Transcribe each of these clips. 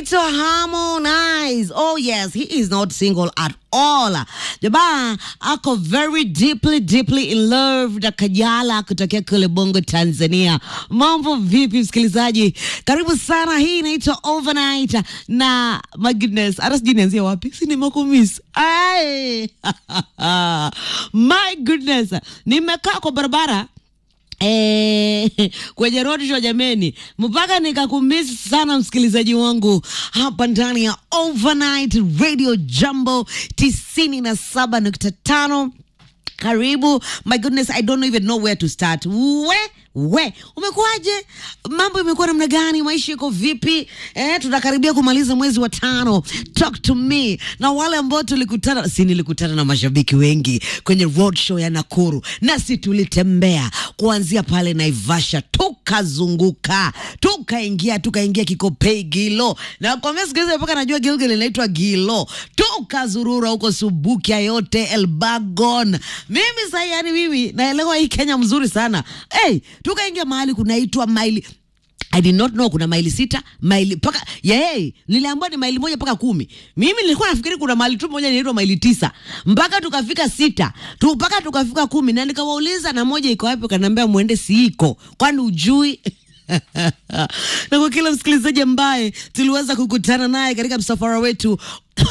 anaitwa Harmonize. Oh yes, he is not single at all. Jamaa ako very deeply deeply in love na Kajala kutokea kule Bongo, Tanzania. Mambo vipi msikilizaji? Karibu sana. Hii inaitwa Overnight na my goodness, hata sijui nianzie wapi, si nimekumiss. Ai. my goodness, nimekaa kwa barabara Eh, kwenye road show jameni, mpaka nikakumisi sana msikilizaji wangu hapa ndani ya Overnight Radio Jambo tisini na saba nukta tano. Karibu. My goodness, I don't even know where to start. We we umekuwaje? Mambo imekuwa namna gani? Maisha iko vipi? Eh, tunakaribia kumaliza mwezi wa tano. Talk to me. Na wale ambao tulikutana, si nilikutana na mashabiki wengi kwenye road show ya Nakuru, nasi tulitembea kuanzia pale Naivasha, tukazunguka, tukaingia tukaingia Kikopei Gilo, na kwa siku hizi mpaka najua Gilgil inaitwa Gilo, tukazurura huko Subukia yote Elbagon. Mimi sasa, yani mimi naelewa hii Kenya mzuri sana. Hey, tukaingia mahali kunaitwa maili I did not know kuna maili sita maili paka yeye niliambiwa ni maili moja mpaka kumi. Mimi nilikuwa nafikiri kuna maili tu moja inaitwa maili tisa mpaka tukafika sita tu mpaka tukafika kumi, na nikawauliza na moja iko wapi? Kaniambia mwende siiko, kwani ujui? na kwa kila msikilizaji ambaye tuliweza kukutana naye katika msafara wetu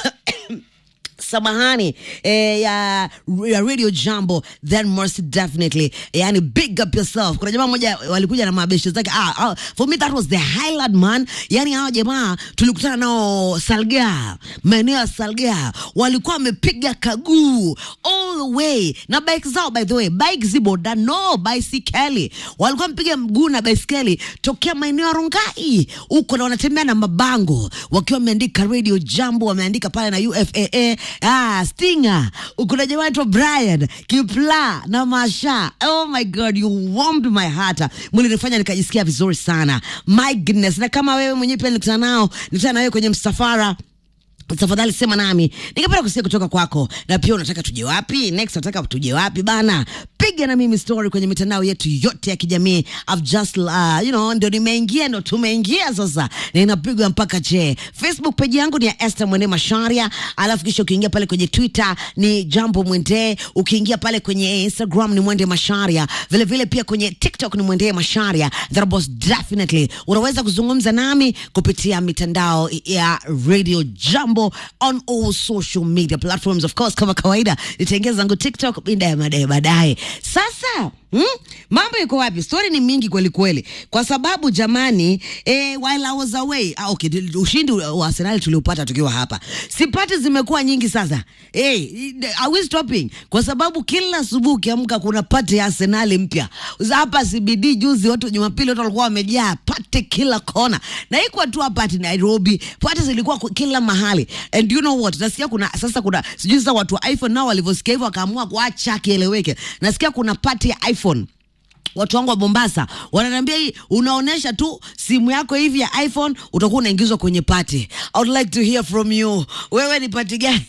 samahani eh, ya, ya radio jambo then most definitely yani big up yourself kuna jamaa moja walikuja na mabeshe zake ah, ah, for me that was the highlight man yani hawa jamaa tulikutana nao salga maeneo ya salga walikuwa wamepiga kaguu all the way na bike zao by the way bike ziboda no baisikeli walikuwa wamepiga mguu na baisikeli tokea maeneo ya rongai huko na wanatembea na mabango wakiwa wameandika radio jambo wameandika pale na ufaa ah, Stinger, kuna jamaa anaitwa Brian Kipla na Masha. Oh my God, you warmed my heart. Mlinifanya nikajisikia vizuri sana. My goodness. Na kama wewe mwenyewe pia nilikutana nao, nilikutana na wewe kwenye msafara tafadhali sema nami, ningependa kusikia kutoka kwako, na pia unataka tuje wapi next, unataka tuje wapi bana? Piga na mimi story kwenye mitandao yetu yote ya kijamii. I've just uh, you know, ndio nimeingia, ndo tumeingia sasa, na inapigwa mpaka che. Facebook page yangu ni ya Esther Mwende Masharia, alafu kisha ukiingia pale kwenye Twitter ni Jambo Mwende, ukiingia pale kwenye Instagram ni Mwende Masharia, vile vile pia kwenye TikTok ni Mwende Masharia. That was definitely unaweza kuzungumza nami kupitia mitandao ya Radio Jambo on all social media platforms. Of course, kama kawaida nitaingia zangu TikTok mida ya baadaye baadaye. Sasa Hmm? Mambo iko wapi? Story ni mingi kweli kweli, kwa sababu jamani, eh, while I was away ah, okay, ushindi wa Arsenal tuliopata tukiwa hapa, sipati zimekuwa nyingi sasa. Eh, are we stopping? Kwa sababu kila asubuhi ukiamka kuna pati ya Arsenal mpya hapa CBD. Juzi watu Jumapili watu walikuwa wamejaa pati kila kona, na iko tu hapa ati Nairobi, pati zilikuwa kila mahali. And you know what, nasikia kuna sasa, kuna sijui sasa watu wa iPhone nao walivyosikia hivyo wakaamua kuacha kieleweke. Nasikia kuna pati ya iPhone watu wangu wa Mombasa wananiambia hii, unaonesha tu simu yako hivi ya iPhone utakuwa unaingizwa kwenye party. I would like to hear from you, wewe ni party gani?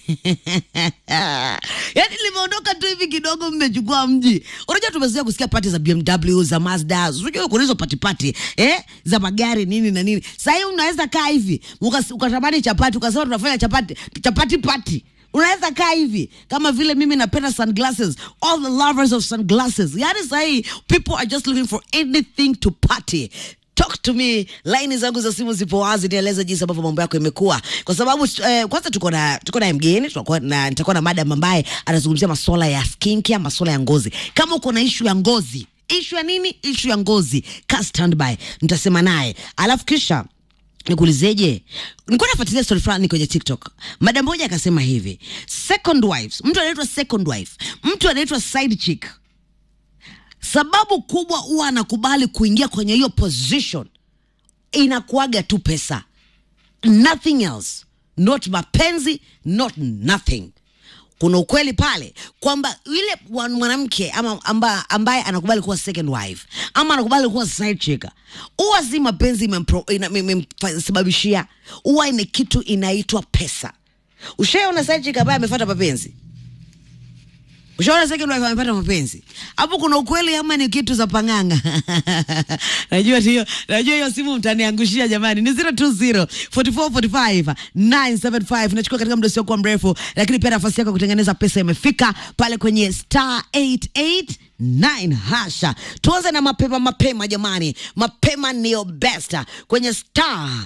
Yani limeondoka tu hivi kidogo, mmechukua mji. Unajua tumezoea kusikia party za BMW za Mazda, unajua kuna hizo party party eh, za magari nini na nini. Sasa hii unaweza kaa hivi ukatamani chapati, ukasema tunafanya chapati chapati party unaweza kaa hivi kama vile mimi napenda sunglasses all the lovers of sunglasses yani sahii people are just looking for anything to party talk to me laini zangu za simu zipo wazi nieleze jinsi ambavyo mambo yako imekuwa kwa sababu eh, kwanza tuko na tuko na mgeni tutakuwa na nitakuwa na madam ambaye anazungumzia masuala ya skincare masuala ya ngozi kama uko na ishu ya ngozi ishu ya nini ishu ya ngozi ka standby nitasema naye alafu kisha nikuulizeje nilikuwa nafuatilia story fulani kwenye tiktok madam moja akasema hivi second wives mtu anaitwa second wife mtu anaitwa side chick sababu kubwa huwa anakubali kuingia kwenye hiyo position inakuaga tu pesa nothing else not mapenzi not nothing kuna ukweli pale kwamba yule mwanamke ama amba, ambaye anakubali kuwa second wife ama anakubali kuwa side chick huwa si mapenzi imemsababishia, huwa ni kitu inaitwa pesa. Ushaona side chick ambaye amefuata mapenzi? Ushaona second wife amepata mapenzi hapo, kuna ukweli ama ni kitu za pang'anga? najua hiyo, najua hiyo simu mtaniangushia jamani. Ni 020 44 45 975. Nachukua katika muda usiokuwa mrefu, lakini pia nafasi yako kutengeneza pesa imefika pale kwenye star 889 hasha. Tuanze na mapema mapema jamani, mapema ndio best kwenye star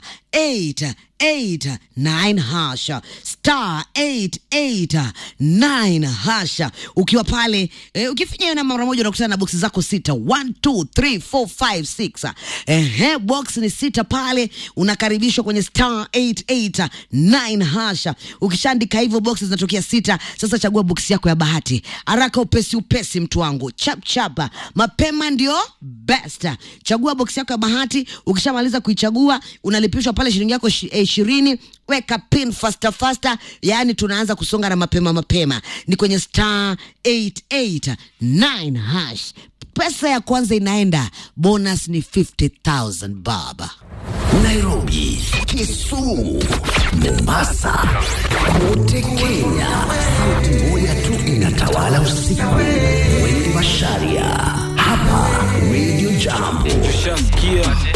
889 hasha star 889 hasha. Ukiwa pale e, ukifinya hiyo namba mara moja unakutana na boksi zako sita 1 2 3 4 5 6. Ehe, box ni sita pale, unakaribishwa kwenye star 889 hasha. Ukishaandika hivyo boksi zinatokea sita. Sasa chagua boksi yako ya bahati haraka, upesi upesi, mtu wangu, chap chap, mapema ndio best. Chagua boksi yako ya bahati, ukishamaliza kuichagua unalipishwa pale shilingi yako ishirini. Weka pin faster faster, yaani tunaanza kusonga na mapema mapema. Ni kwenye star 889 hash. Pesa ya kwanza inaenda, bonus ni 50000 baba. Nairobi, Kisumu, Mombasa, kote Kenya. Sauti moja tu inatawala usiku. Wengi wa Sharia hapa Radio Jambo.